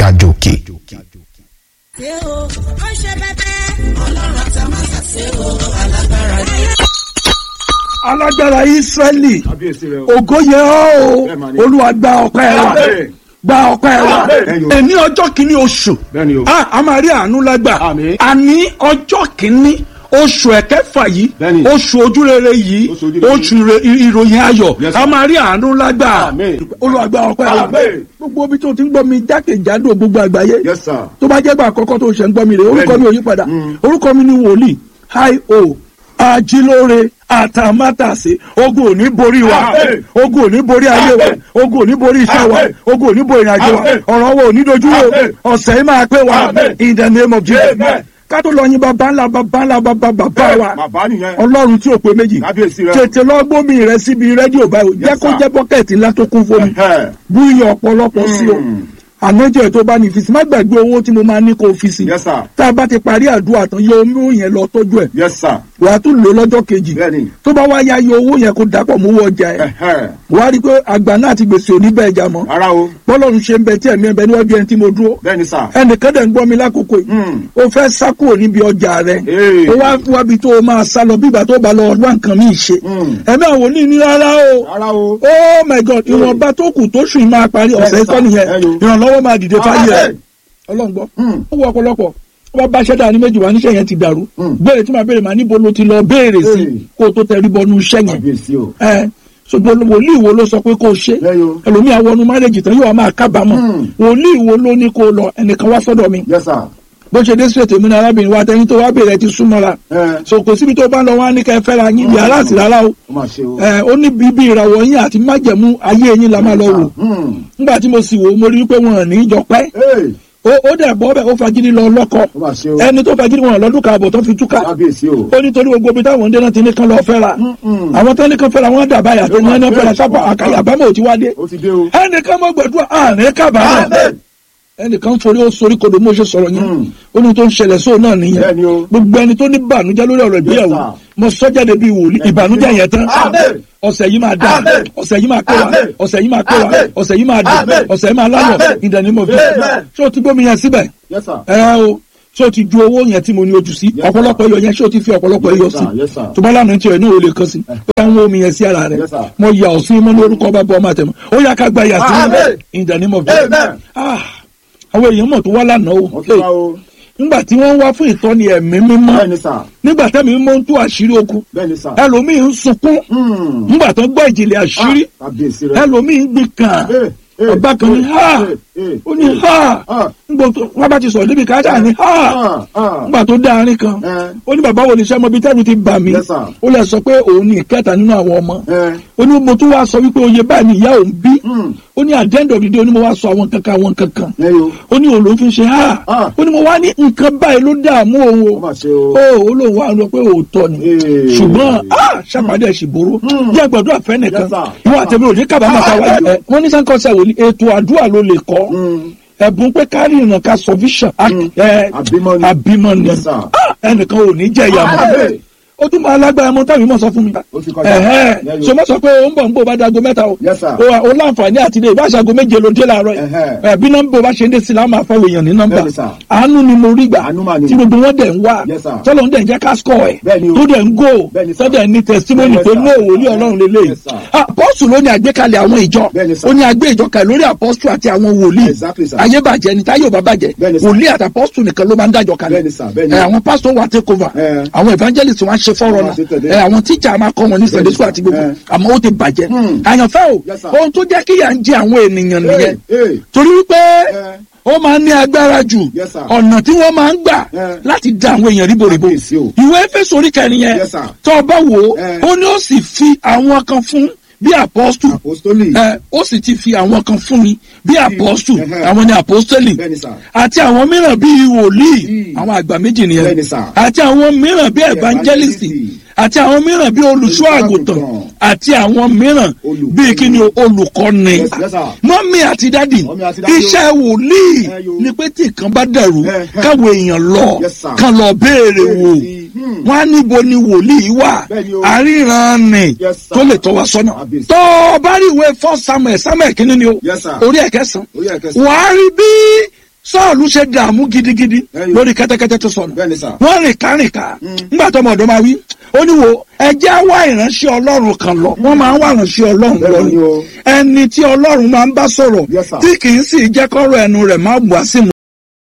àjò òkè. ṣe o ó ṣe bẹbẹ. ọlọ́run àtàmásà ṣe o alágbára ni. alágbára israẹli kábíyèsí rẹ o. ògo yẹ ọ́ Bẹ́ẹ̀ mà o ni. olúwa gba ọpẹ́ wa Àmín. gba ọpẹ́ wa Àmín. ẹni ọjọ́ kìíní oṣù Bẹ́ẹ̀ni o. a a máa rí àánú lágbà Àmín. àní ọjọ́ kìíní oṣù ẹ̀kẹfà yìí Bẹ́ẹ̀ni. oṣù ojúrere yìí Oṣù ojúrere oṣù ire- ìròyìn ayọ̀ Yes, a sir. máa rí àánú lágbà Àmín. olúwa gba ọpẹ́ wa Àmín. gbogbo ibi tó ti ń gbọ́ mi jákèjádò gbogbo àgbáyé yes sir. tó bá jẹ́ gbà àkọ́kọ́ tó ṣe ń gbọ́ mi rè orúkọ mi ò yí padà orúkọ mi ni wòlíì hi o ajílóore àtàmátàsé ogun ò ní borí wa Àmín. ogun ò ní borí ayé wa Àmín. ogun ò ní borí iṣẹ́ wa Àmín. ogun ò ní borí ìrìnàjò wa Àmín. ọ̀rọ̀ wa ò ní dojú wo Àmín. ọ̀sẹ̀ yìí máa pé wa Àmín. in the name of Jesus Amen. ká tó lọ yin bàbá ńlá bàbá ńlá bàbá bàbá wa bàbá nìyẹn. ọlọ́run tí ò pé méjì kábíyèsí rẹ. tètè lọ gbómi rẹ síbi rédíò báyìí jẹ́ kó sir. jẹ́ bọ́kẹ́ẹ̀tì ńlá tó kún fómi Ẹhẹ́. bú iyọ̀ ọ̀pọ̀lọpọ̀ sí o Mm. ànájọ tó bá ní fi sí má gbàgbé owó tí mo máa ní kó o fi sí yes sir. tá a bá ti parí àdúrà tán yọ owó yẹn lọ tọ́jú ẹ̀ yes sir. wàá tún lò lọ́jọ́ kejì bẹ́ẹ̀ni. tó bá wá ya yọ owó yẹn kó dàpọ̀ mú wọ ọjà ẹ̀ Ẹhẹ́. wàá rí i pé àgbà náà ti gbèsè òní bẹ́ẹ̀ jà mọ́ ara o. bọ́lọ́run ṣe ń bẹ tí ẹ̀mí ẹ̀ bẹ níwájú ẹni tí mo dúró bẹ́ẹ̀ni sir. ẹnìkan dẹ̀ ń gbọ́ mi lákòókò yìí Mm. ó fẹ́ sá kúrò níbi ọjà rẹ̀ Ee. ó wá wábi tó o máa sá lọ bí ìgbà tó bá lọ wá nǹkan míì ṣe Mm. ẹ̀mí àwọn òní ní rárá o ara o. oh my god ìwọ̀nba tó kù tó sùn máa parí ọ̀sẹ̀ Yes, ikọ́ sir. nìyẹn Ẹyọ. ìrànlọ́wọ́ máa dìde fáyé rẹ̀ Amen. ọlọ́run gbọ́ Mm. ó wọ ọ̀pọ̀lọpọ̀ ó bá bá ṣẹ́dá ní méjì wá níṣẹ́ yẹn ti dàrú Mm. béèrè tí màá béèrè màá níbo ló ti lọ béèrè sí Hey. kó o tó tẹrí bọnú iṣẹ́ yẹn kábíyèsí o. ẹ ṣùgbọ́n wòlíì wo ló sọ pé kó o ṣe Ẹyọ. ẹlòmíà wọnú márèjì tán yóò wá máa kábàámọ̀ Mm. wòlíì wo ló ní kó o lọ ẹnìkan wá sọ́dọ̀ mi yes sir. bó ṣe dé sílẹ̀ tèmi ní arábìnrin wa tẹni tó wá béèrè ti súnmọ́ra ẹ. so kò síbi tó bá lọ wá ní kẹ́ fẹ́ra yín yàrá àti rárá o ó mà ṣe o. ẹ ó ní bíbí ìràwọ̀ yín àti májẹ̀mú ayé yín la máa lọ wò Mm. nígbà tí mo sì wò ó mo rí i pé wọn ò ní í jọ pẹ́ Ee. ó ó dẹ̀ bọ́ bẹ́ẹ̀ ó fagídí lọ lọ́kọ ó mà ṣe o. ẹni tó fagídí wọn lọ́dún kan àbọ̀ tó fi túká kábíyèsí o. ó ní torí gbogbo ibi táwọn ń dé náà ti ní kán lọ fẹ́ra Mm-mm. àwọn tó ní kán fẹ́ra wọn dàbá yàtọ̀ ní ẹni fẹ́ra sábà àkàyà àbámọ̀ ò ti wá dé ó ti dé o. ẹnìkan mọ́ gbẹ̀dúrà àárín kábàámọ̀ Amen. ẹnìkan forí ó sorí kodò mo ṣe sọ̀rọ̀ yẹn Mm. ó ní tó ń ṣẹlẹ̀ sóò náà nìyẹn Bẹ́ẹ̀ni o. gbogbo ẹni tó ní bànújẹ́ lórí ọ̀rọ̀ ìgbéyàwó Yes, sir. mo sọ jáde bíi wòlíì ìbànújẹ́ yẹn tán Amen. ọ̀sẹ̀ yìí máa dà Amen. ọ̀sẹ̀ yìí máa pé wa Amen. ọ̀sẹ̀ yìí máa pé wa Amen. ọ̀sẹ̀ yìí máa dùn Amen. ọ̀sẹ̀ yìí máa lánàá Amen. in the name of Jesus Amen. ṣé o ti gbómi yẹn síbẹ̀ yes sir. ẹ o ṣé o ti ju owó yẹn tí mo ní ojú sí Yes, sir. ọ̀pọ̀lọpọ̀ iyọ̀ yẹn ṣé o ti fi ọ̀pọ̀lọpọ̀ iyọ̀ Yes, sí sir. Yes, sir. tó bá lánàá tiẹ̀ náà o lè kàn sí ó yà ń wo omi yẹn sí ara rẹ̀ Yes, sir. mo yà ọ́ sí mọ́ lórúkọ bá bọ́ ọmọ àtẹ̀mọ́ ó yà ká gba yà sí Amen. in the name of Jesus Amen. Ah, àwọn èèyàn mọ̀ tó wá lánàá o wọ́n ti wá o. nígbà tí wọ́n wá fún ìtọ́ni ẹ̀mí mímọ́ bẹ́ẹ̀ni sir. nígbà tẹ́mi mímọ́ ń tú àṣírí okun bẹ́ẹ̀ni sir. ẹlòmíì ń sunkún Mm. nígbà tó gbọ́ ìjìnlẹ̀ àṣírí Ah, kábíyèsí rẹ. ẹlòmíì ń gbin kàn Eh, eh, ọba kan ní eh, ha eh, eh, ó ní ha Ah. nígbà tó wọ́n bá ti sọ̀rọ̀ débi kájà ní ha Ah, ah. nígbà tó dá arín kan Eh. ó ní bàbá wo ni sẹ́mo bíi tẹ́lu ti bà mí Yes, sir. ó lè sọ pé òun ní ìkẹta nínú àwọn ọmọ Eh. ó ní mo tún wá sọ wípé oyè báyìí ni ìyá òun bí Mm. ó ní àdéhùn òdìdí ó ní mo wá sọ àwọn kankan àwọn kankan Ẹyọ. ó ní òun ló fi ń ṣe ha Ah. ó ní mo wá ní nǹkan báyìí ló dààmú òun ó o mà ṣe o. ó ó lóun wá lọ pé òótọ́ ni Ee. ṣùgbọ́n ah, ṣàpàdé ẹ̀ṣìbòrò jẹ́ gbàdúrà fẹ́ nìkan Yes, sir. ìwọ àtẹ̀mí òní kábàámà ká wáyé ẹ̀ wọ́n ní sáńkọ́sẹ̀ wòlíì ètò àdúrà ló lè kọ́ Mm. ẹ̀bùn pé kárí ìrìnà ká sọ vision ẹ̀ Àbímọ ni. àbímọ ni Yes, sir. Ah, ẹnìkan ò ní jẹ́ ìyá mọ́ Amen. ó tún máa lágbára mọ́ táwọn ìmọ̀ sọ fún mi Ó ti kọjá. ẹ̀hẹ́ Yẹ́yọ́. so mo sọ pé ó ń bọ̀ ń bọ̀ bá dago mẹ́ta o Yes, sir. o o láǹfààní àti ilé ìbáṣago méje ló dé láàárọ̀ yìí Ẹ̀hẹ́. ẹ̀ bí nọ́mbà bá ṣe ń dé sí láwọn máa fọwọ́ èèyàn ní nọ́mbà Bẹ́ẹ̀ni, sir. àánú ni mo rí gbà Àánú mà ni. tí gbogbo wọn dẹ̀ ń wá Yes, sir. tọ́lọ́ ń dẹ̀ ń jẹ́ ká score ẹ̀ Bẹ́ẹ̀ni o. tó dẹ̀ ń go Bẹ́ẹ̀ni, sir. tó dẹ̀ ní testimony Yes, pé sir. ní òwòlí ọlọ́run lélẹ́yìí Yes, sir. apọ́sù ló ní àgbékalẹ̀ àwọn ìjọ Bẹ́ẹ̀ni, sir. ó ní àgbé ìjọ kalẹ̀ lórí apọ́sù àti àwọn wòlíì Exactly, sir. ayé bàjẹ́ ni táyé ò bá bàjẹ́ Bẹ́ẹ̀ni, sir. wòlíì àti apọ́sù nìkan ló máa ń dájọ́ kalẹ̀ Bẹ́ẹ̀ni, sir. Bẹ́ẹ̀ni. ẹ̀ àwọn pásítọ̀ wà take over Eh. àwọn evangelist wọn á ṣe fọ́rọ̀ Wọ́n á ṣe tẹ̀lé. náà ẹ̀ àwọn tíjà máa kọ́ wọn ní sunday school àti gbogbo Eh. àmọ́ ó ti bàjẹ́ Hmm. àyànfẹ́ o Yes, sir. ohun tó jẹ́ kíyà ń jẹ àwọn ènìyàn nìyẹn Eh, eh. torí wípé Eh. ó máa ń ní agbára jù Yes, sir. ọ̀nà tí wọ́n máa ń gbà Eh. láti da àwọn èèyàn ríboríbo Kábíyèsí o. ìwé Éfésù orí kẹrin yẹn Yes, sir. tó o bá wò ó Eh. ó ní ó sì fi àwọn kan fún bí apọ́stù Apostoli. ẹ ó sì ti fi àwọn kan fún mi bí apọ́stù Ẹhẹ́. àwọn ni apọ́stẹ́lì Bẹ́ẹ̀ni, sir. àti àwọn mìíràn bíi wòlíì Mm. àwọn àgbà méjì nìyẹn Bẹ́ẹ̀ni, sir. àti àwọn mìíràn bíi evangelist Evangelist. àti àwọn mìíràn bíi olùṣọ́ àgùntàn Olùṣọ́-àgùntàn. àti àwọn mìíràn Olùkọ́ni. bíi kíni o, olùkọ́ni Yes, yes, sir. mọ́mí àti dádì Mọ́mí àti dádì o. iṣẹ́ wòlíì Ẹ yo. ni pé tí nǹkan bá dẹ̀rù Ẹhẹ́. káwọn èèyàn lọ Yes, sir. kán lọ béèrè wò sí. Hmm. wọn á níbo ni wòlíì wà Bẹ́ẹ̀ni o. àríran ni Yes, sir. tó lè tọ́ wa sọ́nà Kábíyèsí. tó o bá rí ìwé fọ́ samuel samuel kínní ni o Yes, sir. orí ẹ̀kẹsàn Orí ẹ̀kẹsàn. wàá rí bí sọ́ọ̀lù ṣe dààmú gidigidi Ẹyọ. lórí kẹ́tẹ́kẹ́tẹ́ tó sọnù Bẹ́ẹ̀ni sà. wọ́n rìn kárìnká nígbà tó ọmọ ọ̀dọ́ máa wí ó ní wo ẹjẹ́ wá ìránṣẹ́ ọlọ́run kan lọ wọ́n máa ń wá ìránṣẹ́ ọlọ́run lọ Bẹ́ẹ̀ni ni o. ẹni tí ọlọ́run máa ń bá sọ̀rọ̀ Yes, sir. tí kì í sì jẹ́ kọ́rọ̀ ẹnu rẹ̀ má wá sí mu